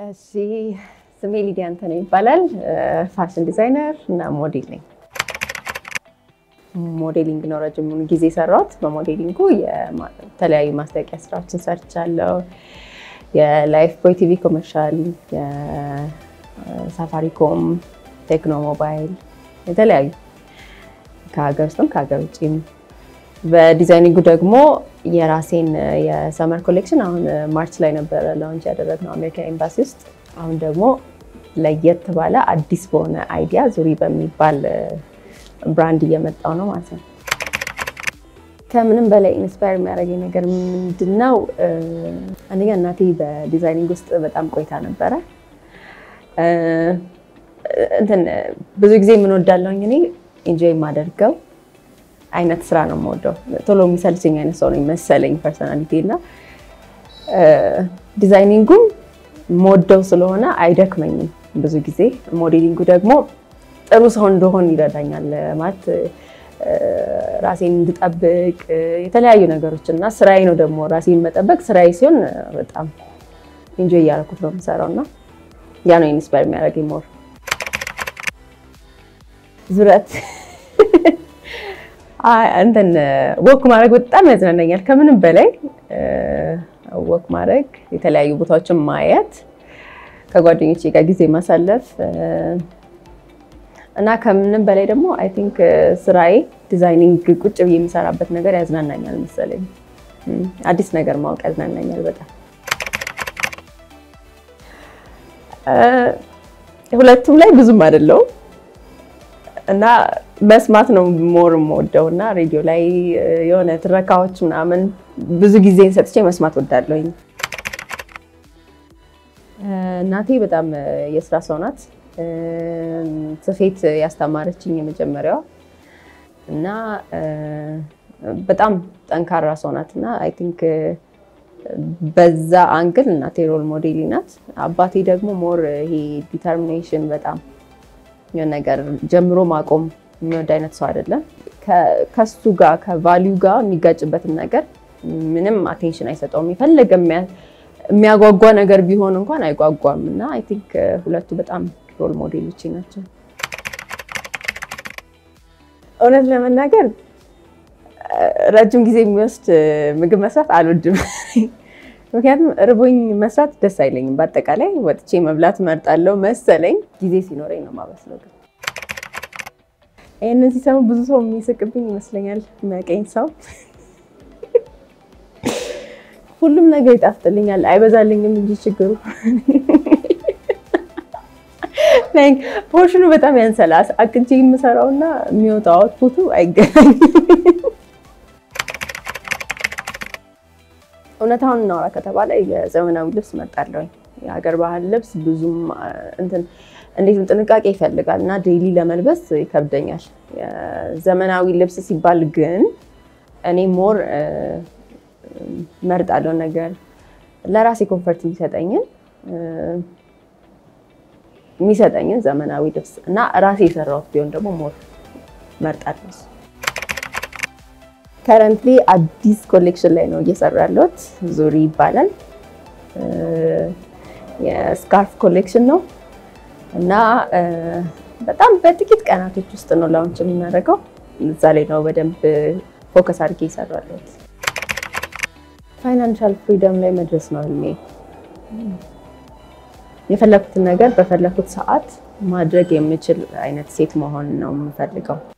እሺ ስሜ ሊዲያ አንተነህ ይባላል። ፋሽን ዲዛይነር እና ሞዴል ነኝ። ሞዴሊንግ ነው ረጅሙን ጊዜ የሰራሁት። በሞዴሊንጉ የተለያዩ ማስታወቂያ ስራዎችን ሰርቻለሁ። የላይፍ ቦይ ቲቪ ኮመርሻል፣ የሳፋሪኮም፣ ቴክኖ ሞባይል፣ የተለያዩ ከሀገር ውስጥም ከሀገር ውጭም። በዲዛይኒንጉ ደግሞ የራሴን የሰመር ኮሌክሽን አሁን ማርች ላይ ነበረ ላውንች ያደረግነው አሜሪካ ኤምባሲ ውስጥ። አሁን ደግሞ ለየት ባለ አዲስ በሆነ አይዲያ ዙሪ በሚባል ብራንድ እየመጣው ነው ማለት ነው። ከምንም በላይ ኢንስፓየር የሚያደርገኝ ነገር ምንድነው? አንደኛ እናቴ በዲዛይኒንግ ውስጥ በጣም ቆይታ ነበረ። እንትን ብዙ ጊዜ የምንወዳለሁኝ እኔ ኢንጆይ የማደርገው አይነት ስራ ነው የምወደው። ቶሎ የሚሰልችኝ አይነት ሰው ነው መሰለኝ ፐርሰናሊቲ እና ዲዛይኒንጉም የምወደው ስለሆነ አይደክመኝም ብዙ ጊዜ። ሞዴሊንጉ ደግሞ ጥሩ ሰው እንደሆን ይረዳኛል ማለት ራሴን እንድጠብቅ የተለያዩ ነገሮች እና ስራዬ ነው ደግሞ ራሴን መጠበቅ ስራዬ ሲሆን በጣም ኢንጆይ እያደረኩት ነው የምሰራው እና ያ ነው ኢንስፓየር የሚያደርገኝ ሞር ዙረት እንትን ወክ ማድረግ በጣም ያዝናናኛል። ከምንም በላይ ወክ ማድረግ፣ የተለያዩ ቦታዎችን ማየት፣ ከጓደኞቼ ጋር ጊዜ ማሳለፍ እና ከምንም በላይ ደግሞ አይ ቲንክ ስራዬ ዲዛይኒንግ ቁጭ ብዬ የሚሰራበት ነገር ያዝናናኛል መሰለኝ። አዲስ ነገር ማወቅ ያዝናናኛል በጣም። ሁለቱም ላይ ብዙም አይደለውም እና መስማት ነው ሞር የምወደው እና ሬዲዮ ላይ የሆነ ትረካዎች ምናምን ብዙ ጊዜን ሰጥቼ መስማት ወዳለሁኝ። እናቴ በጣም የስራ ሰው ናት። ስፌት ያስተማረችኝ የመጀመሪያዋ እና በጣም ጠንካራ ሰው ናት እና አይ ቲንክ በዛ አንግል እናቴ ሮል ሞዴል ናት። አባቴ ደግሞ ሞር ይሄ ዲተርሚኔሽን በጣም የሆነ ነገር ጀምሮ ማቆም የሚወድ አይነት ሰው አይደለም። ከሱ ጋር ከቫሊዩ ጋር የሚጋጭበትን ነገር ምንም አቴንሽን አይሰጠውም። የፈለገ የሚያጓጓ ነገር ቢሆን እንኳን አይጓጓም እና አይ ቲንክ ሁለቱ በጣም ሮል ሞዴሎች ናቸው። እውነት ለመናገር ረጅም ጊዜ የሚወስድ ምግብ መስራት አልወድም። ምክንያቱም እርቦኝ መስራት ደስ አይለኝም። በአጠቃላይ ወጥቼ መብላት እመርጣለሁ መሰለኝ። ጊዜ ሲኖረኝ ነው የማበስለው። ግን ይህንን ሲሰሙ ብዙ ሰው የሚስቅብኝ ይመስለኛል። የሚያውቀኝ ሰው ሁሉም ነገር ይጣፍጥልኛል፣ አይበዛልኝም እንጂ ችግሩ ፖርሽኑ በጣም ያንሰላስ አቅጄ የምሰራውና የሚወጣው አውትፑቱ አይገናኝም። እውነታውን እናውራ ከተባለ የዘመናዊ ልብስ መርጣለሁኝ። የሀገር ባህል ልብስ ብዙም እንትን እንዴት ጥንቃቄ ይፈልጋል እና ዴይሊ ለመልበስ ይከብደኛል። ዘመናዊ ልብስ ሲባል ግን እኔ ሞር መርጣለሁ ነገር ለራሴ ኮንፈርት የሚሰጠኝን የሚሰጠኝን ዘመናዊ ልብስ እና ራሴ የሰራሁት ቢሆን ደግሞ ሞር መርጣለሁ። ከረንትሊ አዲስ ኮሌክሽን ላይ ነው እየሰሩ ያለሁት። ዙሪ ይባላል። የስካርፍ ኮሌክሽን ነው እና በጣም በጥቂት ቀናቶች ውስጥ ነው ላውንች የምናደርገው። እዛ ላይ ነው በደንብ ፎከስ አድርጌ እየሰሩ ያለሁት። ፋይናንሻል ፍሪደም ላይ መድረስ ነው ህልሜ። የፈለኩትን ነገር በፈለኩት ሰዓት ማድረግ የምችል አይነት ሴት መሆን ነው የምፈልገው።